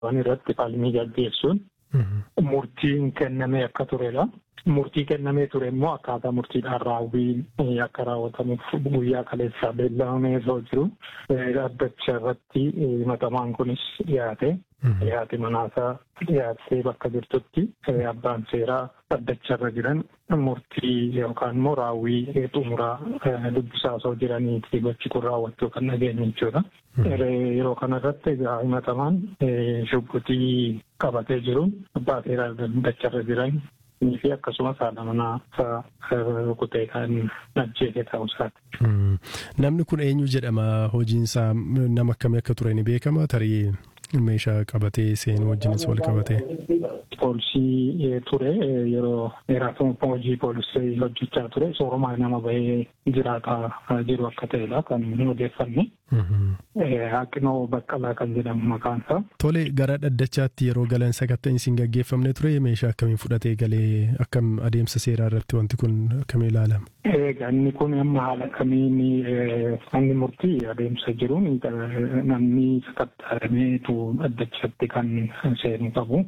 irratti falmii gaggeessuun murtiin kennamee akka turedha. Murtii kennamee ture immoo akkaataa murtiidhaan raawwiin akka raawwatamuuf guyyaa kaleessaa beellamamee osoo jiru dhaddacha irratti himatamaan kunis dhiyaate. Dhiyaate manaasaa dhiyaattee bakka jirtutti abbaan seeraa dhaddacha irra jiran murtii yookaan immoo raawwii xumuraa dubbisaa osoo jiraniiti gochi kun raawwachuu kan dhageenye jechuudha. Yeroo kanarratti egaa himatamaan shubbitii qabatee jiruun abbaa seeraa dhaddacha irra jiran fi akkasumas haadha manaa rukutee kan ajjeese ta'uusaati. Namni kun eenyu jedhama hojiinsaa nama akkamii akka ture ni beekama tarii meeshaa qabatee seenuu wajjinis wal qabatee. Poolisii ture yeroo dheeraaf hojii poolisii hojjechaa ture soorumaa nama bahee jiraataa jiru akka ta'edha kan odeeffanne. Haqinoo Baqqalaa kan jedhamu maqaan isaa. Tole gara dhaddachaatti yeroo galan sakatta'insi isin gaggeeffamne ture meeshaa akkamiin fudhatee galee akkam adeemsa seeraa irratti wanti kun akkamiin ilaalama? Egaa inni kun amma haala kamiin manni murtii adeemsa jiruun namni sakatta'ameetu dhaddachatti kan seenu qabu.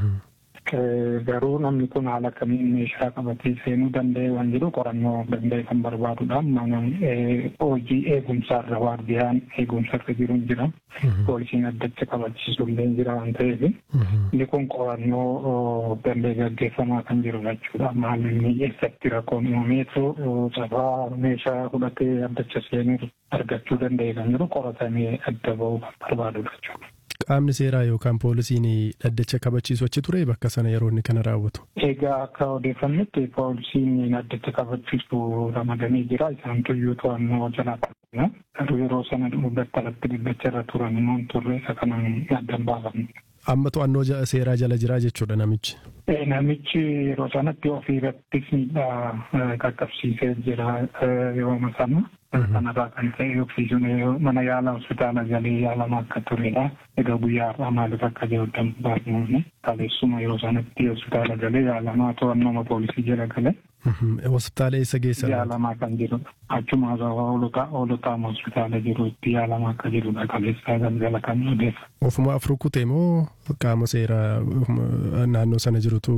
Garuu namni kun haala kamiin meeshaa qabatee seenuu danda'e waan jedhu qorannoo danda'e kan barbaadudha. Mana hojii eegumsaarra waardiyaan eegumsarra jiru jira. Poolisiin addacha qabachiisu illee jira waan ta'eef. Inni kun qorannoo danda'e gaggeeffamaa kan jiru jechuudha. Maalumni eessatti rakkoon uumameetu cabaa meeshaa fudhatee addacha seenuu argachuu danda'e kan jiru qoratamee adda ba'uu kan barbaadudha jechuudha. Qaamni seeraa yookaan poolisiin dhaddacha kabachiisu achi ture bakka sana yeroo inni kana raawwatu. Egaa akka odeeffannetti poolisiin dhaddacha kabachiisu ramadanii jira. Isaan tuyyuu to'annoo jala qabna. Garuu yeroo sana battalatti dhaddacha irra turan immoo turre isa kanaan addan baafamne. Amma to'annoo seeraa jala jira jechuudha namichi. Namichi yeroo sanatti ofii irrattis miidhaa qaqqabsiisee jira yeroo sana. Kanarraa kan ta'e oksijiin mana yaala hospitaala galee yaalamaa akka turedha. Egaa guyyaa har'aa maaliif akka jiru baafnumne kaleessuma yeroo sanatti hospitaala galee yaalamaa to'annoo poolisii jala galee. Hospitaala eessa geessa? Yaalamaa kan jirudha. Achuma hoolotaa hospitaala jiru itti yaalamaa akka jirudha kaleessaa galgala kan odeessa. Ofuma afur kutee moo qaama seeraa naannoo sana jirutu?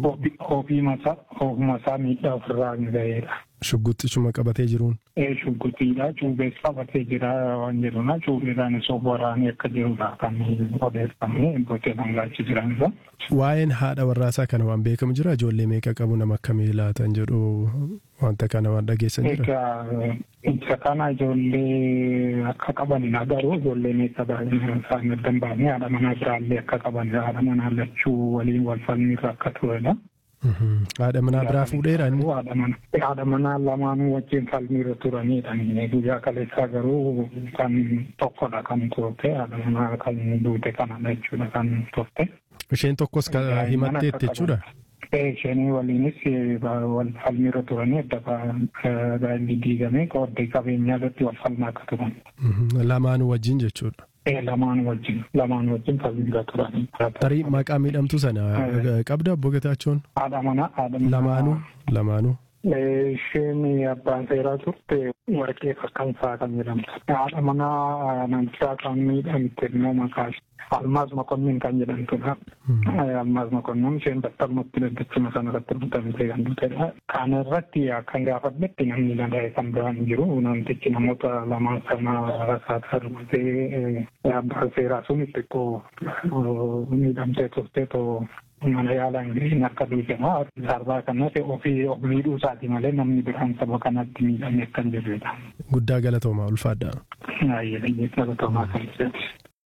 Ofuma isaa miidhaa ofirraa hin ga'eedha. Shugguxxishuma qabatee jiruun. Ee shugguxiidha. Cuubees qabatee jira waan jedhuna. Cuubeedhaan osoo waraanee akka jirudha kan odeeffamee bootee dhangaachi jiranidha. Waa'een haadha warraasaa kana waan beekamu jira ijoollee meeqa qabu nama akkamii laatan jedhu wanta kana waan dhageessan jira. Egaa isa kana ijoollee akka qabanidha garuu ijoollee meeqa baay'inaan isaan adda hin baafne haadha manaa biraallee akka qabanidha. Haadha manaa lachuu waliin wal falmiirra akka turedha. Haadha manaa biraa fuudheera inni. Haadha manaa lamaanuu wajjin falmiirra turanidha. Guyyaa kaleessaa garuu kan tokkodha kan turte haadha manaa kan duute kanadha jechuudha kan turte. Isheen tokkos himatteetti jechuudha. Isheen waliinis wal falmiirra turanii adda baay'inni diigame qooddee qabeenyaa irratti wal falmaa akka turan. Lamaanuu wajjin jechuudha. Lamaan wajjin lamaan wajjin falmiirra turanii. Tarii maqaa miidhamtuu sana qabda obbo Getaachoon? Haadha manaa haadha manaa. Lamaanuu lamaanuu. Isheen abbaan seeraa turte warqee fakkansaa kan jedhamtu. Haadha manaa namichaa kan miidhamte immoo maqaa Almaaz Mokonnin kan jedhamtudha. Almaaz Mokonnin isheen battalumatti daddachuma sana irratti mutamtee kan dhufedha. Kana irratti akkan gaafadhetti namni nagahee kan biraan jiru namtichi namoota lamaan sana rasaasaa rumatee abbaan seeraa sun xiqqoo miidhamtee turte too mana yaalaa ingiliin akka duujamaa sarbaa kanas ofii of miidhuu isaati malee namni biraan saba kanatti miidhame akka hin jirredha. Guddaa galatoomaa ulfaadha. Baay'ee galatoomaa kan jedhu.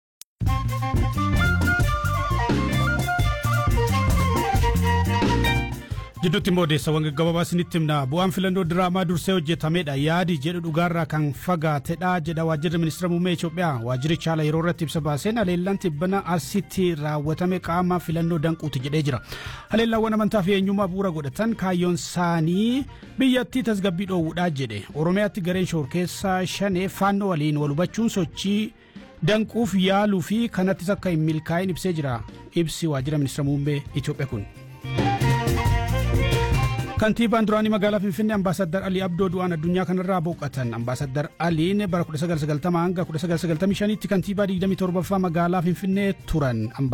Jidduutti immoo odeessawwan gaggabaabaa isinitti himna bu'aan filannoo diraamaa dursee hojjetamedha yaadi jedhu dhugaarraa kan fagaatedha jedha waajjirri ministeera muummee Itoophiyaa waajjirichi haala yeroo irratti ibsa baaseen haleellaan tibbana asitti raawwatame qaama filannoo danquuti jedhee jira haleellaawwan amantaa fi eenyummaa bu'uura godhatan kaayyoon isaanii biyyattii tasgabbii dhoowwuudhaa jedhe oromiyaatti gareen shoor keessaa shanee faannoo waliin wal hubachuun sochii danquuf yaaluu fi kanattis akka hin milkaa'in ibsee jira ibsi waajjira ministeera muummee Itoophiyaa kun. kantiibaan duraanii magaalaa finfinnee ambaasaddar alii abdoo du'aan addunyaa kanarraa boqotan ambaasaddar aliin bara 1990 hanga 1995 tti kantiibaa 27ffaa magaalaa finfinnee turan